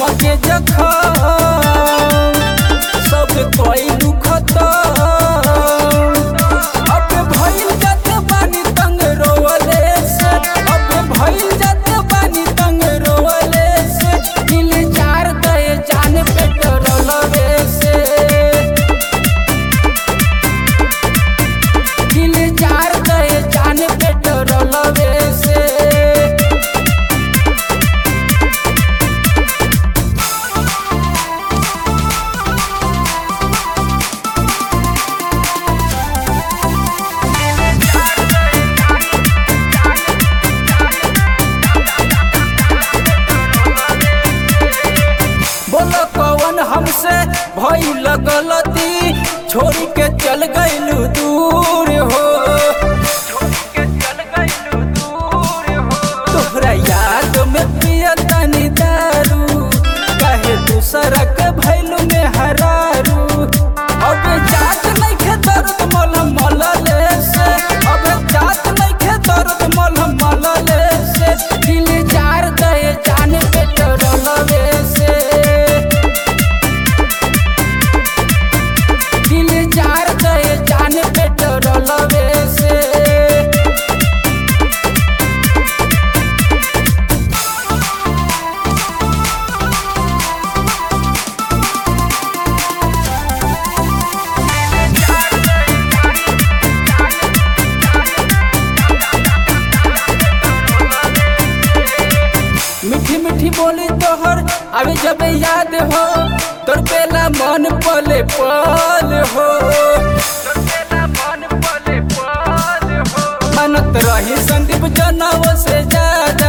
हमके जखम सब कोई दुखत अब भइल जात बानी तंग रोवले से अब भइल जात बानी तंग रोवले से दिल जार गए जान पेट्रोलवे से दिल जार गए जान पेट्रोलवे से बोलो कौन हमसे भइल गलती छोड़ के चल गइलू दूर हो तोहरा याद में पिया तनी दारू कहे दूसरा के भइलू में हरारू अब जात नहीं खे दर्द मल मलले से अब जात नहीं खे दर्द मल मलले से दिल जार गए जान पेट्रोलवे से दिल जार गए जान पेट्रोलवे से मीठी मीठी बोली तोहर अभी जब याद हो तोर पेला मन पले पल हो मनत रही संदीप जनव से ज्यादा